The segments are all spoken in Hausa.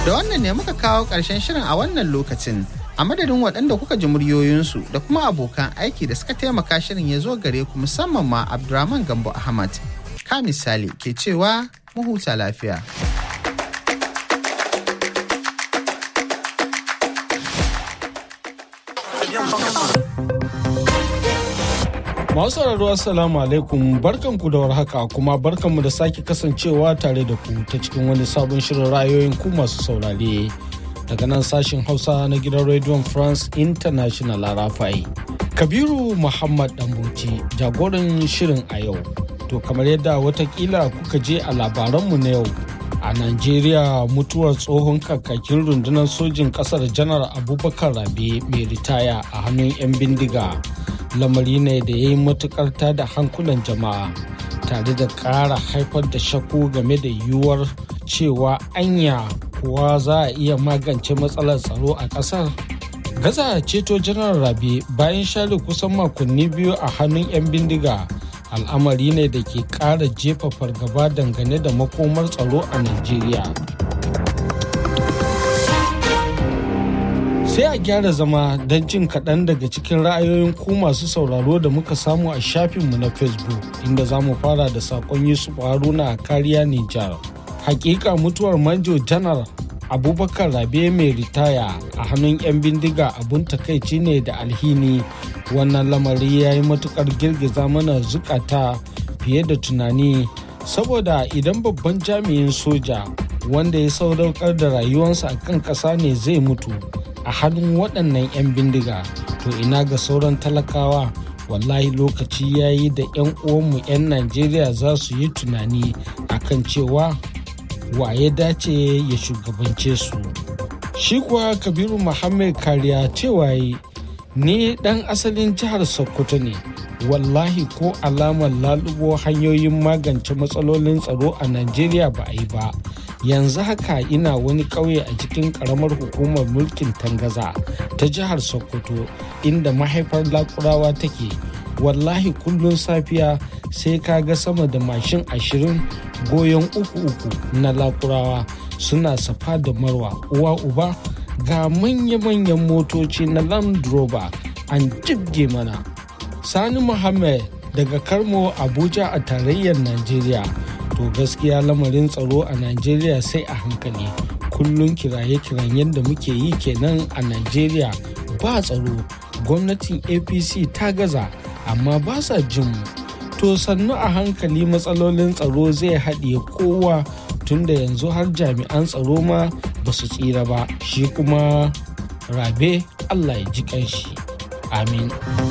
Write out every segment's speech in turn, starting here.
Da wannan ne muka kawo ƙarshen shirin a wannan lokacin. A madadin waɗanda kuka ji muryoyinsu da kuma abokan aiki da suka taimaka shirin ya zo gare ku musamman ma Abdurrahman Gambo Ahmad. Ka misali ke cewa mu huta lafiya. Masu sauraro Assalamu alaikum barkanku da warhaka kuma barkanmu da sake kasancewa tare da ku ta cikin wani sabon shirin ra'ayoyin ku masu saurare daga nan sashin Hausa na gidan Radio France International Arafai. Kabiru Muhammad Dambuci jagoran shirin a yau. To kamar yadda watakila kuka je a labaranmu na yau a Najeriya mutuwar tsohon kakakin rundunar sojin kasar janar Abubakar Rabe mai ritaya a hannun 'yan bindiga. lamari ne da ya yi matukar da hankulan jama'a tare da ƙara haifar da shakku game da yiwuwar cewa anya kuwa za a iya magance matsalar tsaro a ƙasar gaza ceto janar rabe bayan share kusan makonni biyu a hannun 'yan bindiga al'amari ne da ke ƙara jefa fargaba dangane da makomar tsaro a najeriya sai a gyara zama don jin kaɗan daga cikin ra'ayoyin ku masu sauraro da muka samu a shafinmu na facebook inda za mu fara da saƙon yusuf haruna a kariya nijar hakika mutuwar manjo janar abubakar rabe mai ritaya a hannun 'yan bindiga abun takaici ne da alhini wannan lamari ya yi matukar girgiza mana zukata fiye da tunani saboda idan babban jami'in soja wanda ya sadaukar da rayuwarsa a kan ƙasa ne zai mutu a hannun waɗannan 'yan bindiga to ina ga sauran talakawa wallahi lokaci ya yi da 'yan uwanmu 'yan najeriya za su yi tunani akan cewa wa ya dace ya shugabance su shi kuwa kabiru muhammad kariya cewa yi ni ɗan asalin jihar sokoto ne wallahi ko alamar lalubo hanyoyin magance matsalolin tsaro a najeriya ba a yi ba yanzu haka ina wani ƙauye a cikin ƙaramar hukumar mulkin tangaza ta jihar sokoto inda mahaifar lakurawa take wallahi kullum safiya sai ka ga sama da mashin ashirin goyon uku uku na lakurawa suna safa da marwa uwa uba ga manya-manyan motoci na land rover an jibge mana sani muhammad daga karmo abuja a tarayyar najeriya to gaskiya lamarin tsaro a najeriya sai a hankali kullum kiraye-kiran yadda muke yi kenan a najeriya ba tsaro gwamnatin apc ta gaza amma ba sa jin mu to sannu a hankali matsalolin tsaro zai haɗiye kowa tunda yanzu har jami'an tsaro ma ba su tsira ba shi kuma rabe allah ya ji kanshi amin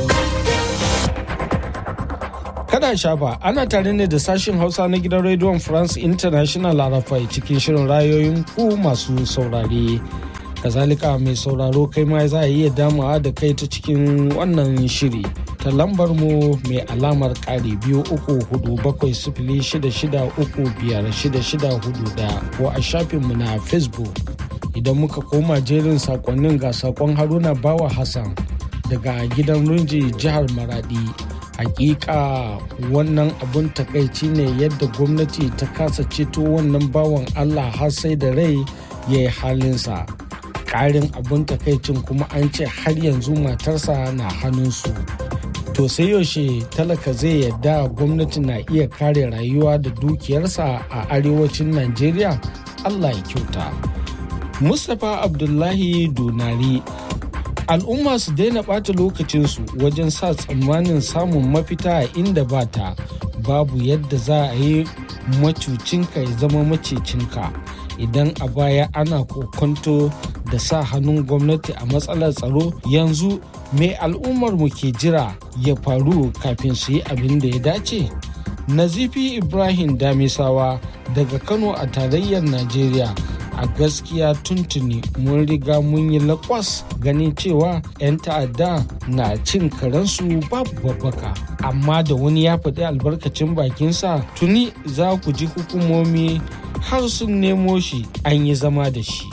Kada shafa ana tare ne da sashen Hausa na gidan rediyon France International Arafai cikin shirin rayoyin ku masu saurare. Kazalika mai sauraro kai ma za a iya damawa da kai ta cikin wannan shiri ta lambar mu mai alamar ƙari biyu uku hudu bakwai sifili shida shida uku biyar shida shida hudu daya ko a shafinmu na Facebook. Idan muka koma jerin sakonnin ga sakon Haruna Bawa Hassan daga gidan Runji jihar Maradi. hakika wannan abun takaici ne yadda gwamnati ta kasa ceto wannan bawan allah har sai da rai ya yi halinsa ƙarin abun takaicin kuma an ce har yanzu matarsa na hannunsu to sai yaushe talaka zai yadda gwamnati na iya kare rayuwa da dukiyarsa a arewacin najeriya allah ya kyauta mustapha abdullahi donari al'umma su daina ɓata lokacinsu wajen sa tsammanin samun mafita a inda ba ta babu yadda za a yi macucinka ya zama macecinka idan a baya ana kokonto da sa hannun gwamnati a matsalar tsaro yanzu mai al'ummar mu ke jira ya faru kafin su yi abin da ya dace nazifi ibrahim damisawa daga kano a tarayyar najeriya a gaskiya tuntuni mun riga mun yi lakwas ganin cewa 'yan ta'adda na cin karensu babu babbaka amma da wani ya faɗi albarkacin bakinsa tuni za ku ji hukumomi har sun nemo shi an yi zama da shi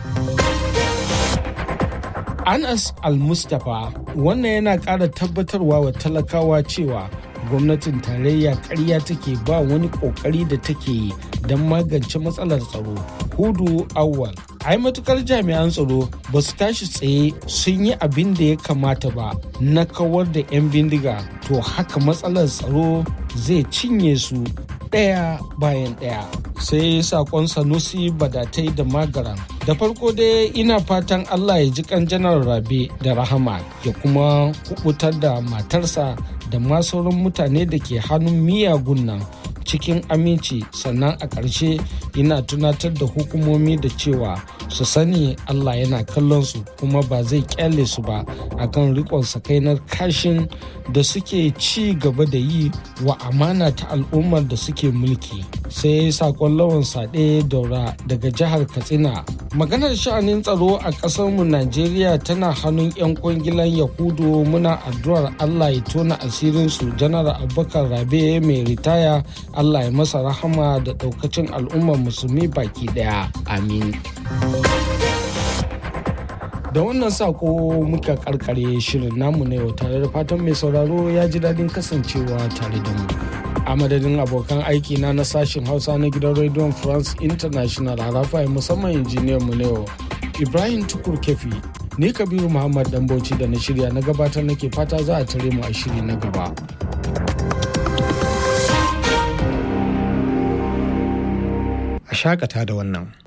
anas al-mustapha wannan yana ƙara tabbatarwa wa talakawa cewa gwamnatin tarayya ƙarya take ba wani ƙoƙari da take yi don magance matsalar tsaro hudu awwal ai matukar jami'an tsaro ba su tashi tsaye sun yi abin da ya kamata ba na kawar da 'yan bindiga to haka matsalar tsaro zai cinye su ɗaya bayan ɗaya sai sakon sanusi badatai da magaran da farko dai ina fatan allah ya ji kan janar rabe da rahama ya kuma kubutar da matarsa da ma sauran mutane da ke hannun miyagun nan cikin aminci sannan a ƙarshe ina tunatar da hukumomi da cewa su sani Allah yana kallon su kuma ba zai kyale su ba akan rikon sakainar kashin da suke ci gaba da yi wa amana ta al'ummar da suke mulki sai sakon lawan sade daura daga jihar katsina maganar sha'anin tsaro a ƙasarmu najeriya tana hannun 'yan kwangilan yahudu muna addu'ar allah ya tona asirinsu janar abubakar rabe mai ritaya allah ya masa rahama da ɗaukacin al'ummar musulmi baki ɗaya amin da wannan sako muka karkare shirin namu na yau tare da fatan mai sauraro ya ji daɗin kasancewa tare da mu a madadin abokan aiki na na sashen hausa na gidan rediyon france international harafai musamman injiniyan mu na yau ibrahim tukur kefi ni kabiru muhammad dambauci da na shirya na gabatar nake fata za a tare mu a shiri na gaba a shakata da wannan